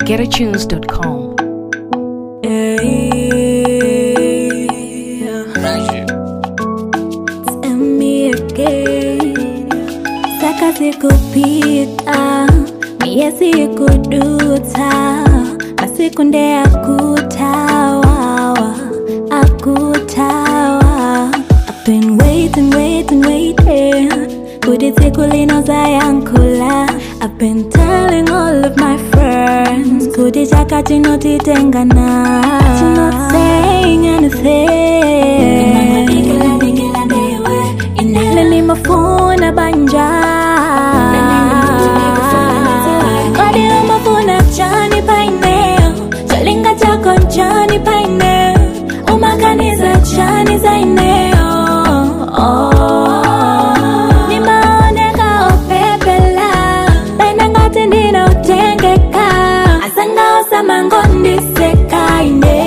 getatunes.com. Saka sikupita mie sikuduta masikunde akutawawa akutawa I've been waiting, waiting, waiting Kuti siku linoza yankula I've been telling all of my friends Kuti chaka chinotitengana You're not saying anything Nani mafuna banja Kodi umafuna chani paineo Chalinga chako chani paineo Umakaniza chani zaineo Nimaoneka opepela Baina ngati ndinotengeka Asanga osama ngondisekaine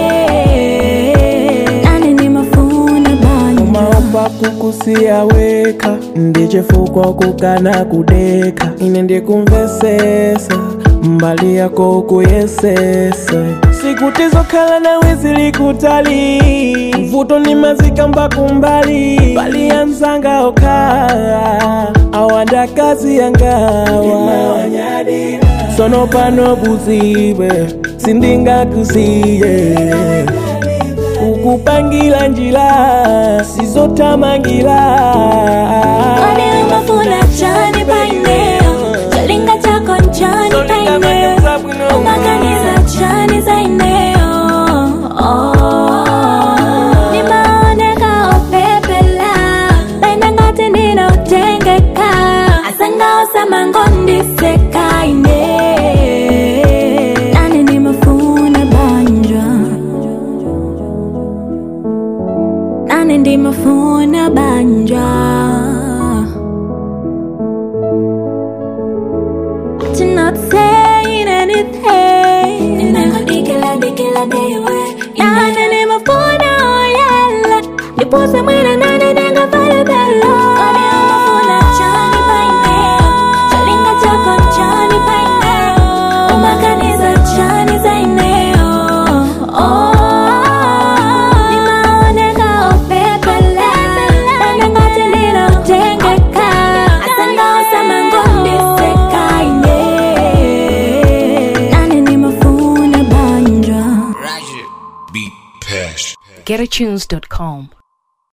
Nani nimafuna banja umaomba kukusiyaweka ndichifukwa kukana kudeka ine ndikumvesesa mbali yako kuyesese sikuti zokhala nawe zili kutali mvuto ni mazikamba kumbali bali ya mzanga okhala awanda kazi yangawa sono pano buzibe sindingakusiye kukupangira njira sizotamangira Kodi umafuna chani paineo Chalinga chako chani paineo Umakaniza chani zaineo Nimaoneka opepela Baina ngati ndinotengeka Asanga osama ngondisekaine Nani nimafuna banja Nani ndimafuna banja To not saying anything Ninangodikila dikila dewe Nani ndimafuna oyala Nipuse mwina nani ningafale belo Kodi umafuna chani paineo Chalinga chako chani paineo Umakaniza chani zaineo Nimaoneka opepele Bana ngati ndinotengeka Asanga osama ngondisekaine Nani nimafuna banja Beat Pash. getatunes.com.